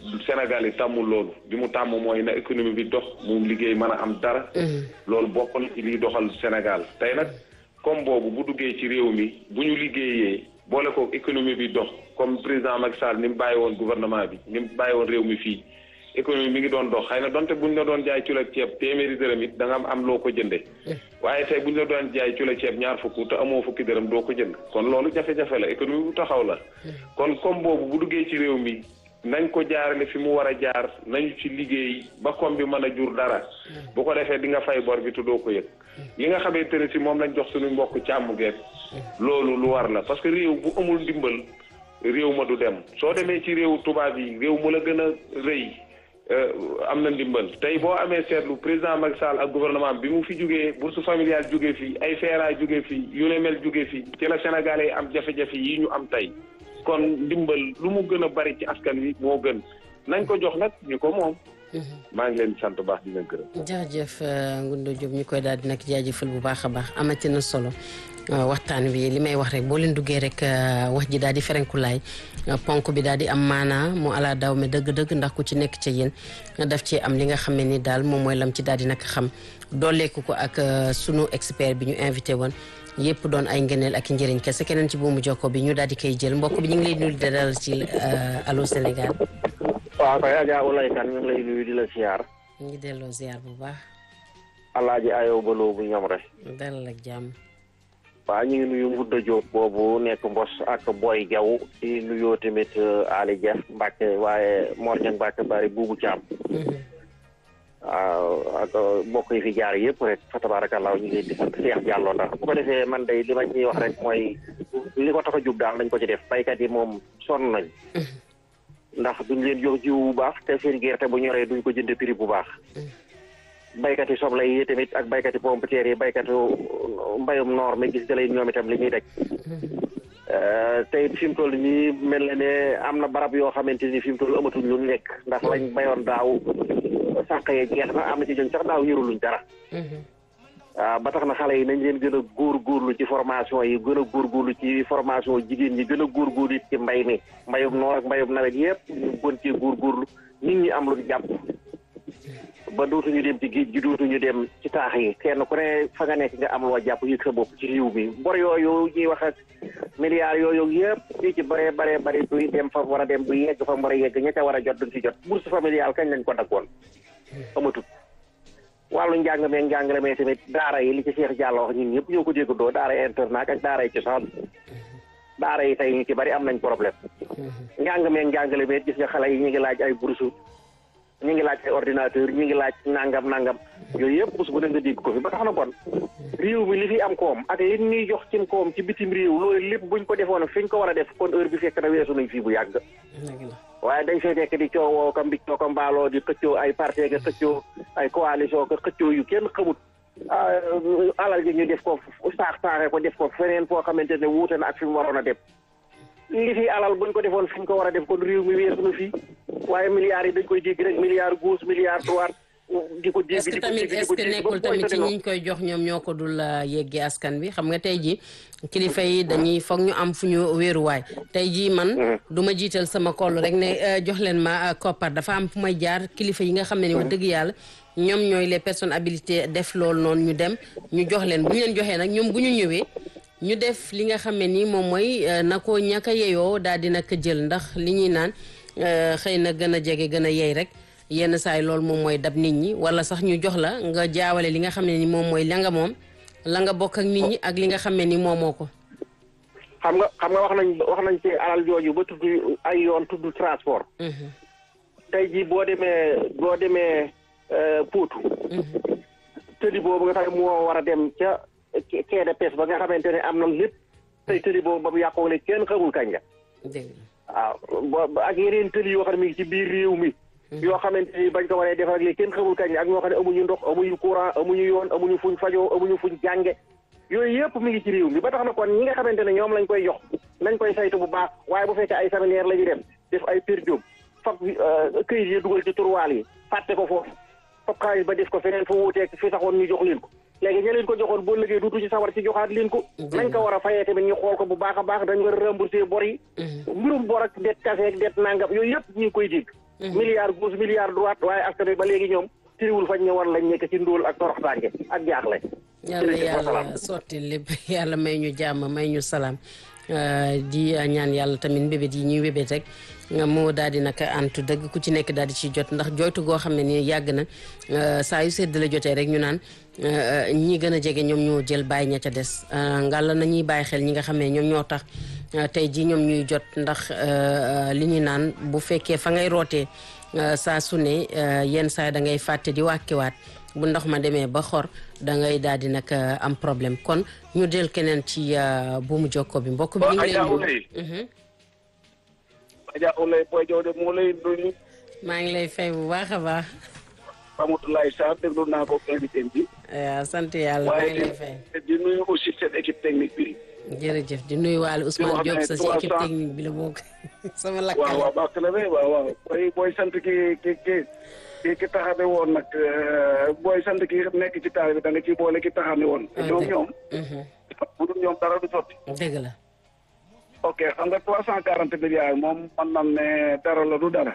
Sénégal yi tàmmul loolu bi mu tàmm mooy na économie bi dox mu liggéey mën a am dara. loolu bokk na ci liy doxal Sénégal tey nag comme boobu bu duggee ci réew mi bu ñu liggéeyee boole ko économie bi dox comme président Macky Sall ni mu bàyyi woon gouvernement bi ni mu bàyyi woon réew mi fii. économie mi ngi doon dox xëy na donte buñ la doon jaay kilo ceeb téeméeri dërëm it da nga am am loo ko jënde waaye tey buñ la doon jaay kilo ceeb ñaar fukk te amoo fukki dërëm doo ko jënd kon loolu jafe-jafe la économie bu taxaw la kon comme boobu bu duggee ci réew mi nañ ko jaarale fi mu war a jaar nañu ci liggéey ba kom bi mën a jur dara bu ko defee di nga fay bor bi te doo ko yëg li nga xamante ne si moom lañ jox suñu mbokk càmm geet loolu lu war la parce que réew bu amul ndimbal réew ma du dem soo demee ci réew tubaab yi réew mu la gën a rëy am na ndimbal tey boo amee seetlu président Macky Sall ak gouvernement bi mu fi jógee bourse familiale jógee fii ay feeraay jógee fii yu ne mel jógee fii ci la Sénégalais yi am jafe-jafe yi ñu am tey kon ndimbal lu mu gën a bari ci askan wi moo gën nañ ko jox nag ñu ko moom. maa ngi leen di sant bu baax di leen gërëm. jaajëf Ngounda Diop ñu koy daal di nag jaajëfal bu baax a baax amati na solo. waxtaan bi li may wax rek boo leen duggee rek wax ji daal di ferenkulaay ponk bi daal di am maanaa mu ala daw me dëgg-dëgg ndax ku ci nekk ca yéen daf ci am li nga xam ne ni daal moom mooy lam ci daal di nag xam dooleeku ko ak sunu expert bi ñu invité woon yëpp doon ay ngëneel ak njëriñ kese keneen ci buumu jokko bi ñu daal di koy jël mbokk bi ñu ngi lay nuyu di dalal ci Allô Sénégal. waaw kay Adja Oulay Kane ñu ngi lay nuyu di la ziar. ñu ngi delloo ziar bu baax. Alaaji Ayo Baloo bu ñoom rek. dalal ak jàmm. waaw ñu ngi nuyu Ngouda Diop boobu nekk Mbos ak Boy Diaw di nuyoo tamit Ali Dia Mbacke waaye Mor Niang Mbacke bari buubu Thiam. waaw ak mbokk yi fi jaar yëpp rek fa tabaarakallaa ñu ngi leen di sant Cheikh Diallo ndax bu ko defee man day li ma ciy wax rek mooy li ko tax a jub daal dañ ko ci def baykat yi moom sonn nañ ndax duñ leen jox jiw bu baax te seen gerte bu ñoree duñ ko jënd prix bu baax. baykat yi soble yi tamit ak baykat yi pomme de terre yi baykatu mbayum noor mi gis nga ñoom itam li ñuy daj. tey fi mu toll nii mel na ne am na barab yoo xamante ni fi mu toll amatuñ lu nekk ndax lañ bayoon daaw sànq yee jeex na am na ci ñoom sax daaw yëruluñ dara. waaw ba tax na xale yi nañ leen gën a góorgóorlu ci formation yi gën a góorgóorlu ci formation jigéen ñi gën a góorgóorlu ci mbay mi mbayum noor ak mbayum nawet yëpp ñu gën cee góorgóorlu nit ñi am lu jàpp. ba dootuñu dem ci géej gi dootuñu dem ci taax yi kenn ku ne fa nga nekk nga am loo jàpp yëg sa bopp ci réew mi bor yooyu ñuy wax ak milliards yooyu yëpp fii ci bare bare bari duy dem fa war a dem du yegg fa war a yegg ña ca war a jot duñ ci jot bourse familiale kañ lañ ko daggoon amatut wàllu njàng meeg njàngale mee tamit daara yi li ci Cheikh Diallo wax ñun ñëpp ñoo ko déggandoo daara internat ak daara yi cosaan daara yi tey ñu ci bari am nañ problème njàng meeg njàngale mee gis nga xale yi ñu ngi laaj ay bourse ñu ngi laaj ay ordinateur ñu ngi laaj nangam nangam yooyu yëpp bés bu ne nga dégg ko fi ba tax na kon réew mi li fi am koom ak li ñuy jox ci koom ci bitim réew loolu lépp buñ ko defoon fi ñu ko war a def kon heure bi fekk na weesu nañ fii bu yàgg. waaye dañ fay nekk di coowoo kam bi coo ko mbaaloo di xëccoo ay parti nga xëccoo ay coalition nga xëccoo yu kenn xamut alal ji ñu def ko saax saaxee ko def ko feneen foo xamante ne wuute na ak fi mu waroon a dem. li fi alal buñ ko defoon fi ñu ko war a def kon réew mi weesu na fii waaye milliards yi dañ koy dégg rek milliards gauche milliards droite di ko dégg est-ce que tamit est-ce que nekkul tamit ci ñi ñu koy jox ñoom ñoo ko dul yeggee askan bi xam nga tey ji kilifa yi dañuy foog ñu am fu ñu wéeruwaay tey jii man du ma jiital sama koll rek ne jox leen ma koppar dafa am fu may jaar kilifa yi nga xam ne ni wax dëgg yàlla ñoom ñooy les personnes habilitées def loolu noonu ñu dem ñu jox leen bu ñu leen joxee nag ñoom bu ñu ñëwee ñu def li nga xam ne ni moom mooy na ko ñàkk a yeyoo daal di nag jël ndax li ñuy naan xëy na gën a jege gën a yey rek yenn saa yi loolu moom mooy dab nit ñi wala sax ñu jox la nga jaawale li nga xam ne ni moom mooy la nga moom la nga bokk ak nit ñi ak li nga xam ne ni moomoo ko. xam nga xam nga wax nañ wax nañ ci alal jooju ba tudd ay yoon tudd transport. tey jii boo demee boo demee Potou. tëli boobu nga xam ne moo war a dem ca. quai de pêche ba nga xamante ne am na lépp tey tëli boobu ba mu yàqoo ne kenn xamul kañ la. waaw ak yeneen tëli yoo xam ne mi ngi ci biir réew mi. yoo xamante ni bañ ko waree def ak léegi kenn xamul kañ la ak ñoo xam ne amuñu ndox amuñu courant amuñu yoon amuñu fuñ fajoo amuñu fuñ jànge yooyu yëpp mi ngi ci réew mi ba tax na kon ñi nga xamante ne ñoom lañ koy jox nañ koy saytu bu baax waaye bu fekkee ay séminaire la ñu dem def ay per diem fab këyit yi dugal ci turwaal yi fàtte ko foofu fab xaalis ba def ko feneen fa wuuteeg fi saxoon ñu jox leen ko léegi ña leen ko joxoon boo liggéey duutu ci sawar ci joxaat leen ko nañ ko war a fayee tamit ñu xool ko bu baax a baax dañ war a rembourser bor yi mbirum bor ak det kase ak det nangam yooyu yëpp ñu ngi koy dégg milliard gauche milliard droite waaye askan wi ba léegi ñoom tiriwul fañ ne war lañ nekk ci ndóol ak toroxtaange ak jaaxle yàlla yàlla sotti lépp yàlla may ñu jàmm may ñu salaam di ñaan yàlla tamit mbébét yi ñuy wébét rek moo daal di nag antu dëgg ku ci nekk daal di ci jot ndax jooytu goo xam ne ni yàgg na saa yu sedd la jotee rek ñu naan ñi gën a jege ñoom ñoo jël bàyyi ña ca des ngàlla na ñuy bàyyi xel ñi nga xam ne ñoom ñoo tax tey ji ñoom ñuy jot ndax li ñuy naan bu fekkee fa ngay rootee saa su ne yenn saa da ngay fàtte di wàkkiwaat bu ndox ma demee ba xor da ngay daal di nag am problème kon ñu del keneen ci buumu jokko bi mbokk bi. ñu ngi lay Adja Oulay Boy Diop de moo lay nuyu. maa ngi lay fay bu baax a baax. Ramatoulaye Sarr déglu naa ko invité bi. waaw sant yàlla maa ngi lay fay. waaye di nuyu aussi seen équipe technique bi. jërëjëf di nuyu waale Ousmane Diop sa si équipe technique bi la bokk. sama lakkal waaw waaw baax na de waaw waaw booy booy sant ki ki ki ki ki taxane woon nag booy sant ki nekk ci taal bi da nga ciy boole ki taxane woon. ñoom ñoom. bu dul ñoom dara du sotti. dëgg la. ok xam nga trois cent quarante milliards moom man nan ne dara la du dara.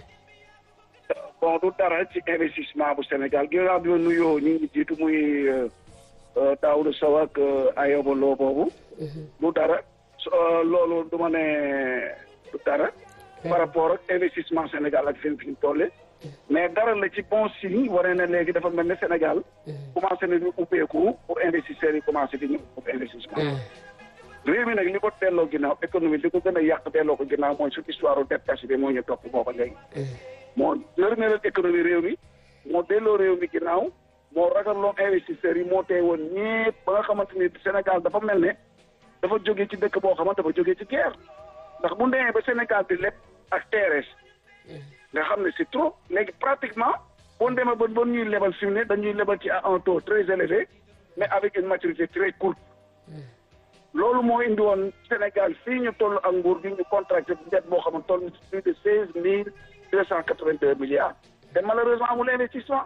bon du dara ci investissement bu Sénégal ginnaaw bi ma nuyoo ñu ngi jiitu muy Daouda Sow ak Ayoba Lo boobu. du dara loolu du ma ne du dara. par rapport ak investissement Sénégal ak seen fi ñu tolle mais dara la ci bon signe waree na léegi dafa mel ne Sénégal. commencé na ñu ubbeeku pour investisseurs yi commencé di ñëw pour investissement. réew mi nag li ko delloo ginnaaw économie li ko gën a yàq delloo ko ginnaaw mooy su histoire dette cash bi moo ñu topp booba léegi. moo nërmeelal économie réew mi moo delloo réew mi ginnaaw moo ragaloo investisseurs yi moo tey woon ñépp ba nga xamante ni Sénégal dafa mel ne dafa jógee ci dëkk boo xamante dafa jógee ci guerre ndax bu ndemee ba Sénégal di lépp ak TRS nga xam ne c'est trop léegi pratiquement boo demee ba ba ñuy lebal fi mu ne dañuy lebal ci à un taux très élevé mais avec une maturité très courte loolu moo indi woon Sénégal fii ñu toll ak nguur gi ñu contracté dette boo xam ne toll na plus de seize mille deux cent quatre vingt deux milliards te malheureusement amul investissement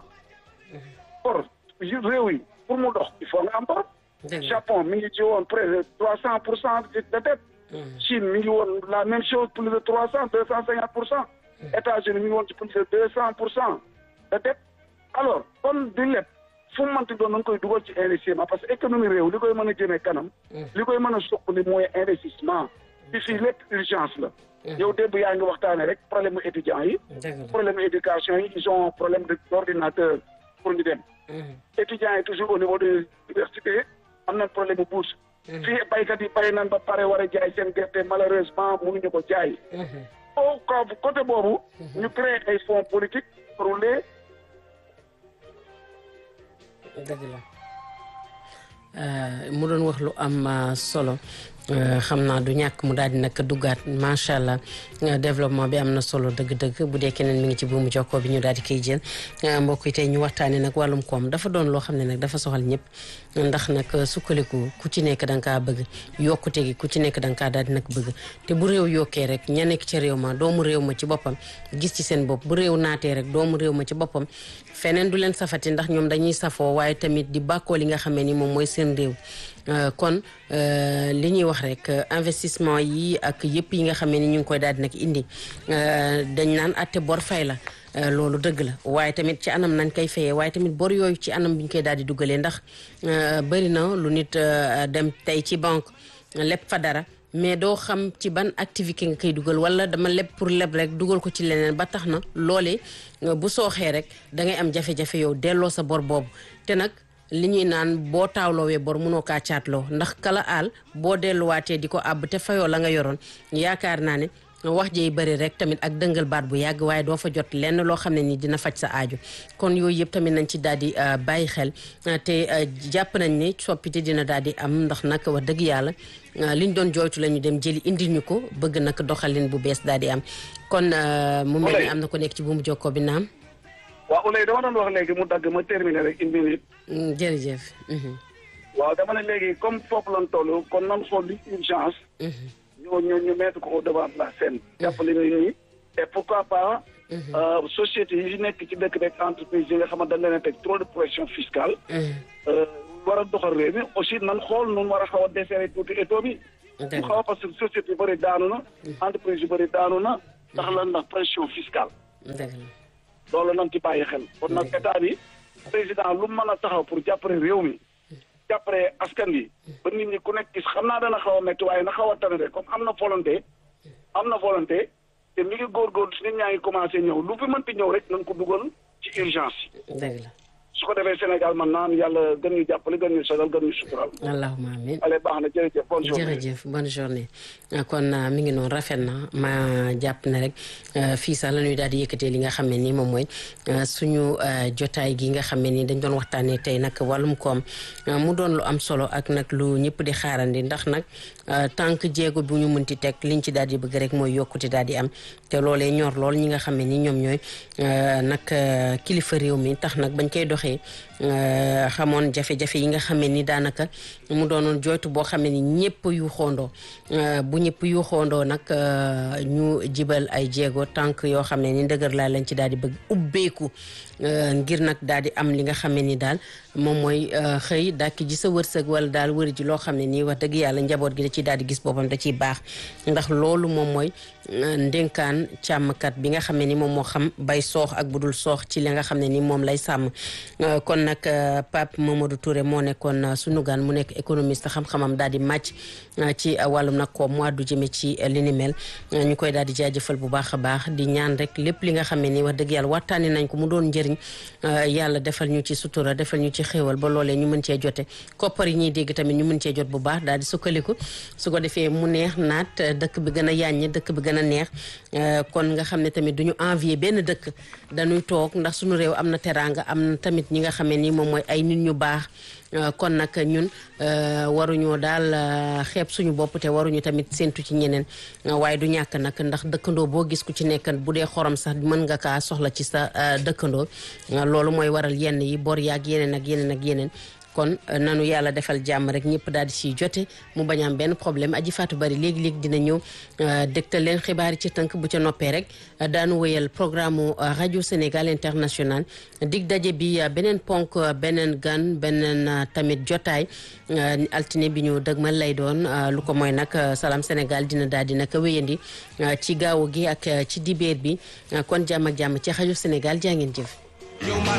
or réew yi pour mu dox il faut nga am bor Japon mi ngi ci woon près de trois cent pour cent de dette Chine mi ngi woon la même chose plus de trois cent deux cent cinquante pour cent États-Unis mi ngi woon ci plus de deux cent pour cent de dette alors kon di lépp fu mu mënti doon da nga koy dugal ci investissement parce que économie réew li koy mën a jëmee kanam. li koy mën a suqali mooy investissement. ci fii lépp urgence la. yow démb yaa ngi waxtaanee rek problème mu étudiants yi. problème mu éducation yi ils ont problème de d'ordinateur pour ñu dem. étudiants yi toujours au niveau de l'université am nañ problème mu bourse. fii baykat yi bay nañ ba pare war a jaay seen gerte malheureusement mënuñu ko jaay. au côté boobu. ñu créé ay fonds politiques pour les. dëgg la mu doon wax lu am solo xam naa du ñàkk mu daal di nag duggaat macha allah développement bi am na solo dëgg-dëgg bu dee keneen mi ngi ci buumu jokkoo bi ñu daal di koy jël mbokk yi tey ñu waxtaanee nag wàllum koom dafa doon loo xam ne nag dafa soxal ñëpp ndax nag sukkaliku ku ci nekk da nga kaa bëgg yokkute gi ku ci nekk da nga kaa daal di nag bëgg te bu réew yokkee rek ña nekk ca réew ma doomu réew ma ci boppam gis ci seen bopp bu réew naatee rek doomu réew ma ci boppam feneen du leen safati ndax ñoom dañuy safoo waaye tamit di bàkkoo li nga xamee ni moom mooy seen réew kon li ñuy wax rek investissement yi ak yëpp yi nga xamee ni ñu ngi koy daal di nag indi dañ naan atte bor fay la loolu dëgg la waaye tamit ci anam nañ koy fayee waaye tamit bor yooyu ci anam bi ñu koy daal di dugalee ndax bëri na lu nit dem tey ci banque leb fa dara mais doo xam ci ban activité nga koy dugal wala dama leb pour leb rek dugal ko ci leneen ba tax na loolee bu sooxee rek da ngay am jafe-jafe yow delloo sa bor boobu te nag li ñuy naan boo taawloowee bor mënoo kaa caatloo ndax kala aal boo delluwaatee di ko àbb te fayoo la nga yoroon yaakaar naa ne wax jey bëri rek tamit ak dëngal baat bu yàgg waaye doo fa jot lenn loo xam ne ni dina faj sa aaju kon yooyu yëpp tamit nañ ci daal di bàyyi xel te jàpp nañ ne soppite dina daal di am ndax nag wax dëgg yàlla liñ doon jooytu la ñu dem jëli indil ñu ko bëgg nag doxalin bu bees daal di am kon mu mel ni am na ko nekk ci bu mu jokkoo bi naam waaw Oulay dama doon wax léegi mu dagg ma terminé rek une minute. jërëjëf. waaw dama ne léegi comme foofu lañ toll kon nan xool li urgence. ñu ñu ñu mettre ko au devant de la scène. jàppale nit ñi et pourquoi pas. société yi nekk ci dëkk beeg entreprise yi nga xamante dañ leen a teg trop de pression fiscale. war a doxal réew mi aussi nan xool nu war a xaw a desserrer tuuti étau bi. mu xaw a parce que société yu bëri daanu na. entreprise yu bëri daanu na. ndax lan ndax pression fiscale. loolu nañ ci bàyyi xel kon nag état bi président lu mën a taxaw pour jàppale réew mi jàppale askan bi ba nit ñi ku nekk gis xam naa dana xaw a métti waaye na xaw a tane rek comme am na volonté am na volonté te mi ngi góorgóorlu si nit ñaa ngi commencé ñëw lu fi mënti ñëw rek nañ ko dugal ci urgence yi dëgg la su ko defee Sénégal man naan yàlla gën ñu jàppale gën ñu sagal gën ñu sutural allahumma amin allez baax na jërëjëf bonne journée jërëjëf bonne journée kon mi ngi noonu rafet na ma jàpp ne rek fii sax la ñuy daal di yëkkatee li nga xam ne nii moom mooy suñu jotaay gi nga xam ne nii dañ doon waxtaanee tey nag wàllum koom mu doon lu am solo ak nag lu ñëpp di xaarandi ndax nag tànk jéego bu ñu mënti teg liñ ci daal di bëgg rek mooy yokkute daal di am te loolee ñor lool ñi nga xam ne ni ñoom ñooy nag kilifa réew mi tax nag bañ koy doxee xamoon jafe-jafe yi nga xam ne ni daanaka mu doonoon jooytu boo xam ne ni ñëpp yu xoondoo bu ñëpp yu xoondoo nag ñu jibal ay jéego tànk yoo xam ne ni ndëgër laa lañ ci daal di bëgg ubbeeku ngir nag daal di am li nga xam ne ni daal moom mooy xëy dàkki ji sa wërsëg wala daal wëri ji loo xam ne nii wax dëgg yàlla njaboot gi da ciy daal di gis boppam da ciy baax ndax loolu moom mooy ndénkaan càmmkat bi nga xam ne ni moom moo xam bay soox ak bu dul soox ci li nga xam ne ni moom lay sàmm kon nag Pape Mamadou Touré moo nekkoon sunu gan mu nekk économiste xam-xamam daal di màcc ci wàllum nag ko mu àddu jëme ci li ni mel ñu koy daal di jaajëfal bu baax a baax di ñaan rek lépp li nga xam ne ni wax dëgg yàlla waxtaani nañ ko mu doon njëriñ yàlla defal ñu ci sutura defal ñu ci xéewal ba loolee ñu mën cee jote koppar yi ñuy dégg tamit ñu mën cee jot bu baax daal di sukkaliku su ko defee mu neex naat dëkk bi gën a yàññ dëkk bi gën a neex kon nga xam ne tamit duñu envier benn dëkk dañuy toog ndax suñu réew am na teraanga am na tamit ñi nga xam ne ni moom mooy ay nit ñu baax kon nag ñun waruñoo daal xeeb suñu bopp te waruñu tamit séntu ci ñeneen waaye du ñàkk nag ndax dëkkandoo boo gis ku ci nekk bu dee xorom sax mën nga kaa soxla ci sa dëkkandoo loolu mooy waral yenn yi bor yaag yeneen ak yeneen ak yeneen kon nanu yàlla defal jàmm rek ñëpp daal di siy jote mu bañ am benn problème aji faatu bari léegi-léegi dina ñëw dégtal leen xibaar yi ci tënk bu ca noppee rek daanu wéyal programme rajo Sénégal international dig daje bi beneen ponk beneen gan beneen tamit jotaay altine bi ñu dëgmal lay doon lu ko mooy nag Salam Sénégal dina daal di nag wéyandi ci gaawu gi ak ci dibeer bi kon jàmm ak jàmm ci rajo Sénégal jaa ngeen jëf